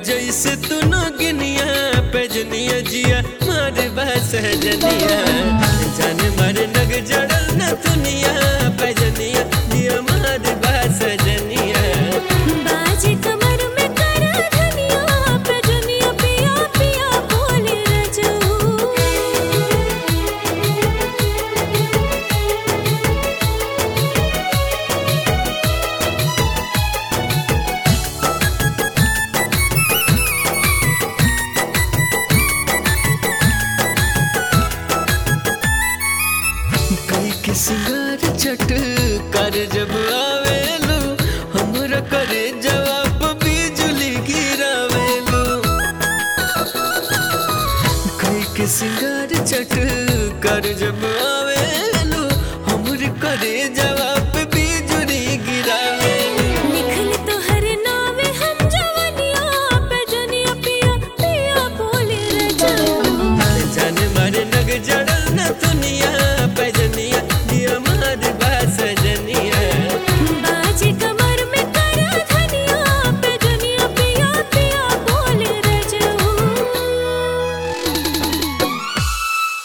जैसे तू गिनिया पेजनिया जिया मार बस जनिया जान मार नग जड़ल न दुनिया पेजनिया जिया मार बस जनिया बाजे कमर में करा धनिया पे दुनिया पिया पिया बोले रजऊ कई के सिंगार चट कर जब आवेलू हमरा करे जवाब बिजली गिरावेलू कई के सिंगार चट